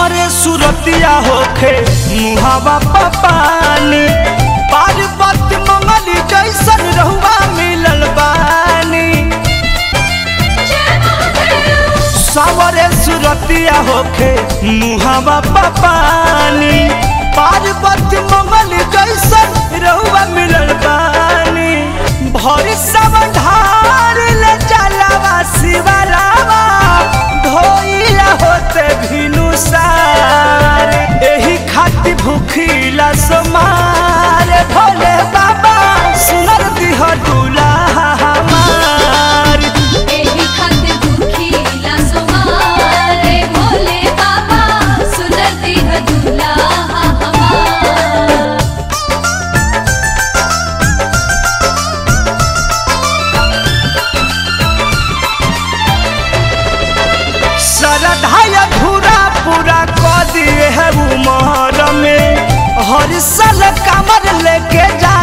सावरे सुरतिया होखे मुहावा पपानी पार्वती मंगली जैसन रहुआ मिलल बानी सावरे सुरतिया होखे मुहावा पपानी पार्वती मंगली जैसन रहुआ मिलल बानी भर सब ढार ले जलावा शिवलावा धोइला होते भिनु सार एही खाति भूखिला समार भोले बाबा सुनर दिह दुलाहा हमार एही खातिर दुखीला सोमारे भोले बाबा सुनर दिह दुल्हा हमार सरधाया धूरा पूरा क दिए है उमर में हर साल कमर लेके जा